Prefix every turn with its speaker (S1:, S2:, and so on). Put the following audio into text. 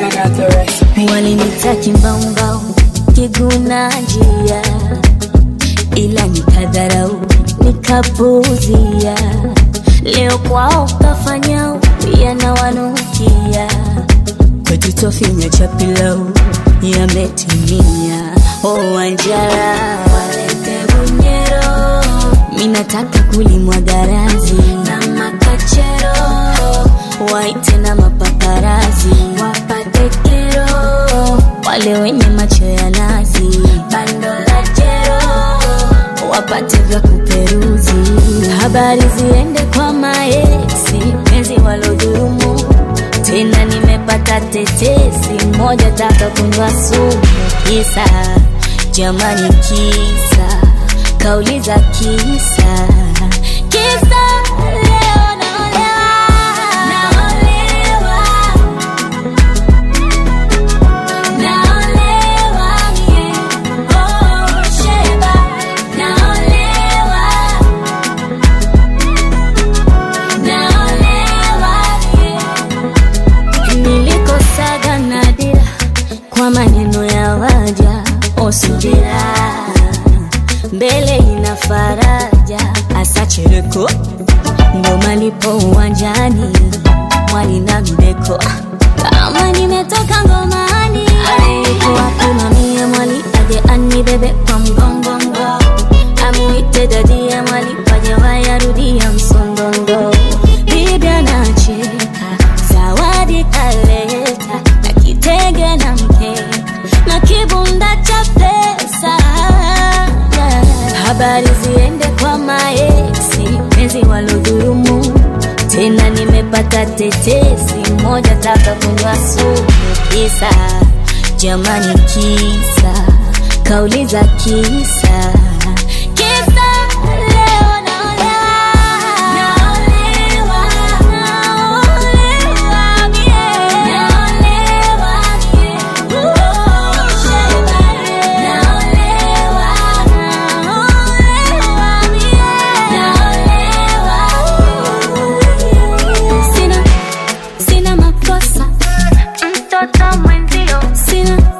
S1: I got the recipe.
S2: walinita kimbaumbau kiguna njia ila nikadharau nikapuzia leo kwao kafanya yanawanukia kwetu tofinya cha pilau yametimia oh, Wanjara walete bunyero minataka kulimwa garazi na makachero waite na mapaparazi wapate kero wale wenye macho ya nazi bando la jero wapate vya kuperuzi habari ziende kwa maeksi penzi walodhurumu tena nimepata tetesi moja taka kunywa sumu kisa jamani kisa kauli za kisa kisa leo naolewa naolewa naolewa mie oh sheba naolewa naolewa mie nilikosaga nadira kwa maneno ya waja osubira mbele ina faraja asachereko ndo malipo uwanjani mwali na mbeko kama nimetoka ngomani alikuwa kuna mie mwali aje anibebe kwa mgongongo amuite dadia mwali waje wayarudia msondondo bibi anacheka zawadi kaleta na kitege na mkeka na kibunda cha pesa habari ziende kwa maeksi penzi walodhurumu tena nimepata tetesi moja taka kunywa sumu kisa jamani kisa kauli za kisa kisa leo naolewa naolewa naolewa mie naolewa mie oh sheba naolewa naolewa mie naolewa sina sina makosa mtoto mwenzio sina